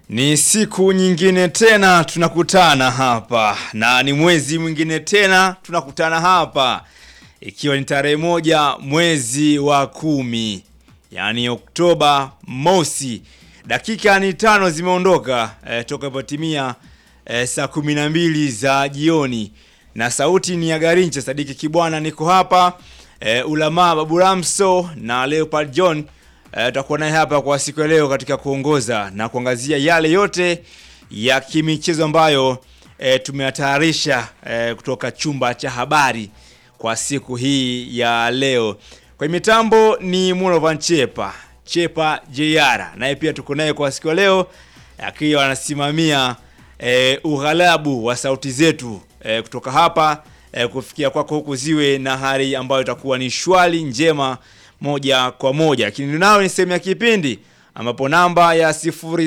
Ni siku nyingine tena tunakutana hapa na ni mwezi mwingine tena tunakutana hapa ikiwa ni tarehe moja mwezi wa kumi yaani Oktoba mosi. Dakika ni tano zimeondoka eh, toka ipotimia eh, saa kumi na mbili za jioni na sauti ni ya Garinche Sadiki Kibwana, niko hapa eh, Ulamaa Babu Ramso na Leopard John tutakuwa naye hapa kwa siku ya leo katika kuongoza na kuangazia yale yote ya kimichezo ambayo e, tumeyatayarisha e, kutoka chumba cha habari kwa siku hii ya leo. Kwa mitambo ni Mulovan Chepa Chepa JR, naye pia tuko naye kwa siku ya leo akiwa anasimamia e, ughalabu wa sauti zetu e, kutoka hapa e, kufikia kwako huku ziwe na hali ambayo itakuwa ni shwari njema moja kwa moja, lakini nao ni sehemu ya kipindi ambapo namba ya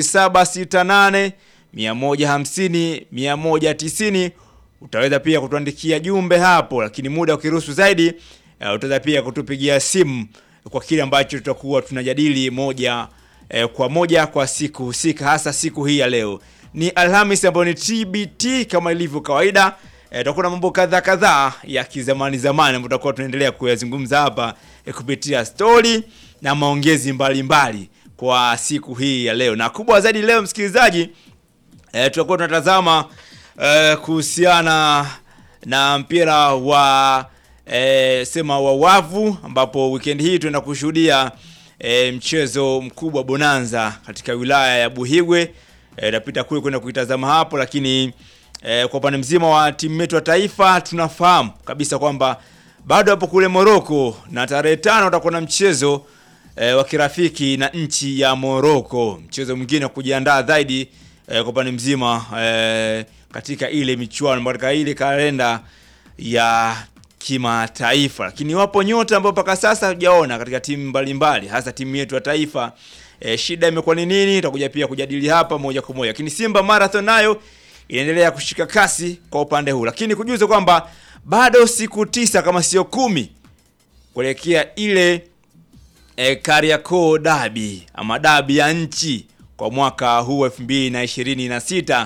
0768 150 190 utaweza pia kutuandikia jumbe hapo, lakini muda ukiruhusu zaidi uh, utaweza pia kutupigia simu kwa kile ambacho tutakuwa tunajadili moja eh, kwa moja kwa siku husika, hasa siku hii ya leo. Ni Alhamis ambayo ni TBT kama ilivyo kawaida. E, tutakuwa na mambo kadhaa kadhaa ya kizamani zamani ambayo tutakuwa tunaendelea kuyazungumza hapa e, kupitia stori na maongezi mbalimbali mbali kwa siku hii ya leo, na kubwa zaidi leo msikilizaji, e, tutakuwa tunatazama e, kuhusiana na mpira wa e, sema wa wavu, ambapo weekend hii tunaenda kushuhudia e, mchezo mkubwa bonanza katika wilaya ya Buhigwe. Tutapita e, kule kwenda kuitazama hapo, lakini E, kwa upande mzima wa timu yetu ya taifa tunafahamu kabisa kwamba bado hapo kule Morocco na tarehe tano utakuwa na mchezo e, wa kirafiki na nchi ya Morocco, mchezo mwingine wa kujiandaa zaidi e, kwa upande mzima e, katika ile michuano katika ile kalenda ya kimataifa, lakini wapo nyota ambao mpaka sasa hujaona katika timu mbalimbali, hasa timu yetu ya taifa e, shida imekuwa ni nini? Tutakuja pia kujadili hapa moja kwa moja, lakini Simba Marathon nayo inaendelea kushika kasi kwa upande huu, lakini kujuza kwamba bado siku tisa kama sio kumi kuelekea ile e, Kariakoo dabi ama dabi ya nchi kwa mwaka huu 2026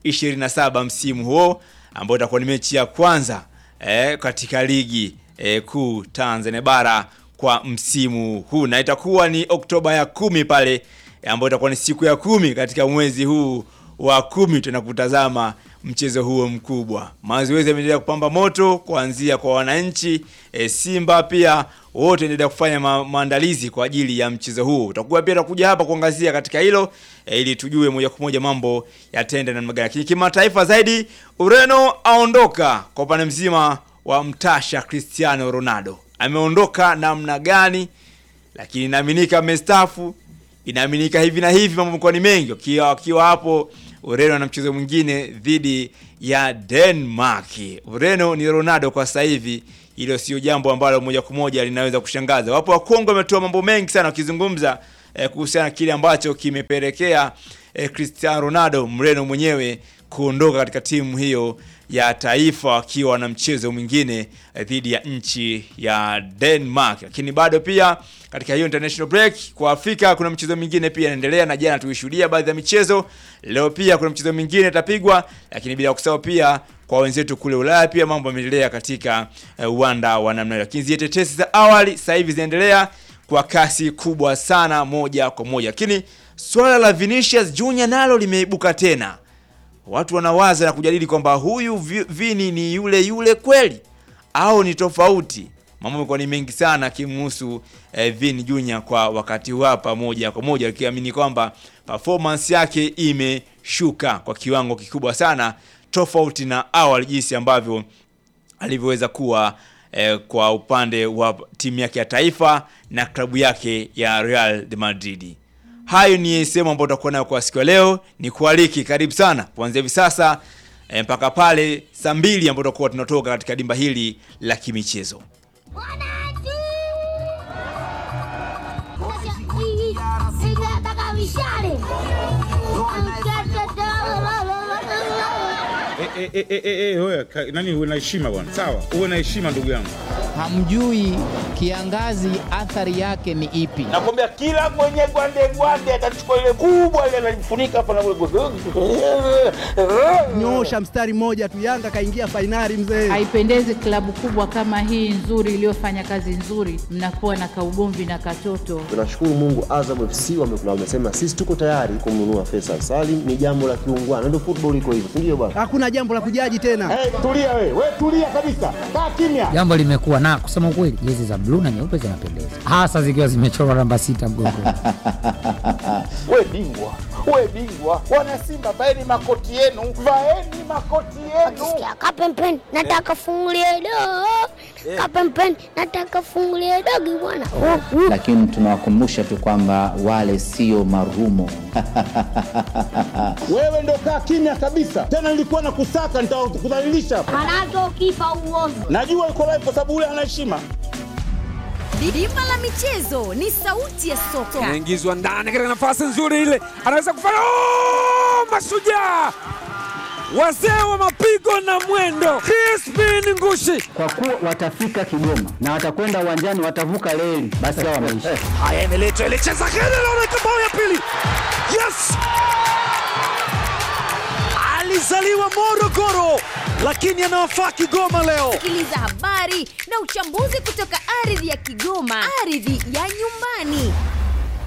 27 msimu huo ambao itakuwa ni mechi ya kwanza e, katika ligi e, kuu Tanzania bara kwa msimu huu na itakuwa ni Oktoba ya kumi pale ambayo itakuwa ni siku ya kumi katika mwezi huu wa kumi tuna kutazama mchezo huo mkubwa. Mazoezi yameendelea kupamba moto kuanzia kwa wananchi e, Simba pia wote endelea kufanya ma maandalizi kwa ajili ya mchezo huo. Utakuwa pia tutakuja hapa kuangazia katika hilo e, ili tujue moja kwa moja mambo yatende namna gani. Lakini kimataifa zaidi, Ureno aondoka kwa upande mzima wa mtasha Cristiano Ronaldo. Ameondoka namna gani? Lakini inaaminika amestaafu, inaaminika hivi na hivi, mambo mkoa ni mengi akiwa akiwa hapo Ureno na mchezo mwingine dhidi ya Denmark. Ureno ni Ronaldo kwa sasa hivi, hilo sio jambo ambalo moja kwa moja linaweza kushangaza. Wapo Wakongo wametoa mambo mengi sana wakizungumza eh, kuhusiana na kile ambacho kimepelekea eh, Cristiano Ronaldo Mreno mwenyewe kuondoka katika timu hiyo ya taifa wakiwa na mchezo mwingine eh, dhidi ya nchi ya Denmark. Lakini bado pia katika hiyo international break kwa Afrika kuna mchezo mwingine pia inaendelea, na jana tulishuhudia baadhi ya michezo. Leo pia kuna mchezo mwingine itapigwa, lakini bila kusahau pia kwa wenzetu kule Ulaya pia mambo yameendelea katika uwanda uh, wa namna hiyo. Lakini zile tetesi za awali sasa hivi zinaendelea kwa kasi kubwa sana, moja kwa moja. Lakini swala la Vinicius Junior nalo limeibuka tena, watu wanawaza na kujadili kwamba huyu Vini ni yule yule kweli au ni tofauti. Mambo yamekuwa ni mengi sana kimhusu eh, Vini Junior kwa wakati huu hapa, moja kwa moja akiamini kwamba performance yake imeshuka kwa kiwango kikubwa sana, tofauti na awali jinsi ambavyo alivyoweza kuwa eh, kwa upande wa timu yake ya taifa na klabu yake ya Real de Madrid. Hayo ni sehemu ambayo tutakuwa nayo kwa siku ya leo. Ni kualiki, karibu sana kuanzia hivi sasa eh, mpaka pale saa mbili ambapo tutakuwa tunatoka katika dimba hili la kimichezo. E, e, e, e, e, wewe nani, uwe na heshima bwana, sawa? Uwe na heshima ndugu yangu. hamjui kiangazi athari yake ni ipi. Nakwambia kila mwenye gwande gwande atachukua ile kubwa ile analifunika hapa na Nyosha mstari mmoja tu, Yanga kaingia fainali mzee. Haipendezi klabu kubwa kama hii nzuri iliyofanya kazi nzuri, mnakuwa na kaugomvi na katoto. Tunashukuru Mungu, Azam FC wame- wamesema sisi tuko tayari kumnunua Faisal Salim. Ni jambo la kiungwana, ndio football iko hivyo, si ndio bwana? Hakuna jambo la kujaji tena. Hey, tulia we, we tulia kabisa, kaa kimya. Jambo limekuwa na kusema ukweli, jezi za bluu na nyeupe zinapendeza, hasa zikiwa zimechorwa namba sita mgongoni. We bingwa, we bingwa, wana Simba vaeni makoti yenu, vaeni makoti yenu. Sikia kapempeni nataka fungulie dogo kapempeni nataka fungulie dogo bwana Oh, uh. lakini tunawakumbusha tu kwamba wale sio marumo. Wewe ndo kaa kimya kabisa, tena nilikuwa na kusaka, nitakudhalilisha hapa. Manazo kipa uozo Najua uko live kwa sababu ule ana heshima. Dimba la michezo ni sauti ya soka. anaingizwa ndani katika nafasi nzuri ile, anaweza kufanya oh! Mashujaa wazee wa mapigo na mwendo, Crispin Ngushi. Kwa kuwa watafika Kigoma na watakwenda uwanjani, watavuka reli, basi hao wameisha. Haya, imeletwa ile cheza kile, naona bao ya pili. Yes, alizaliwa Morogoro lakini anawafaa Kigoma leo. Sikiliza habari na uchambuzi kutoka ardhi ya Kigoma, ardhi ya nyumbani.